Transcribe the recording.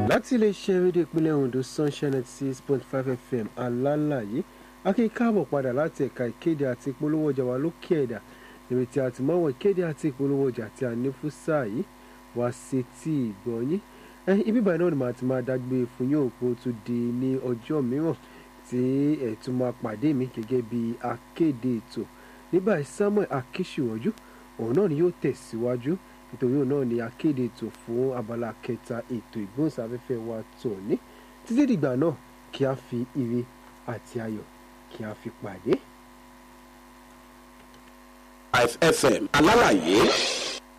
láti iléeṣẹ́ rédíò ìpínlẹ̀ Ondo sunshine ninety six point five fm alálàyé akíkáàbọ̀ padà láti ẹ̀ka ìkéde àti ìpolówó ọjà wa lókè ẹ̀dà níbi tí a ti máa wọ ìkéde àti ìpolówó ọjà tí a ní fún sáà yìí wá sí tí ìgbọ̀nyín ibi báyìí náà ni màá ti máa dágbé fún yín òpó tó di ní ọjọ́ mìíràn tí ẹ̀ tún máa pàdé mi gẹ́gẹ́ bí akéde ètò ní báyìí Samuel Akíṣíwọ́jú òun náà ni yóò tẹ̀síwájú nítorí òun náà ni akéde ètò fún abala kẹta ètò ìgbóhùnsáfẹ́fẹ́ wa tòní títí dìgbà náà kí a fi ire àti ayọ̀ kí a fi pàdé. FM alálàyé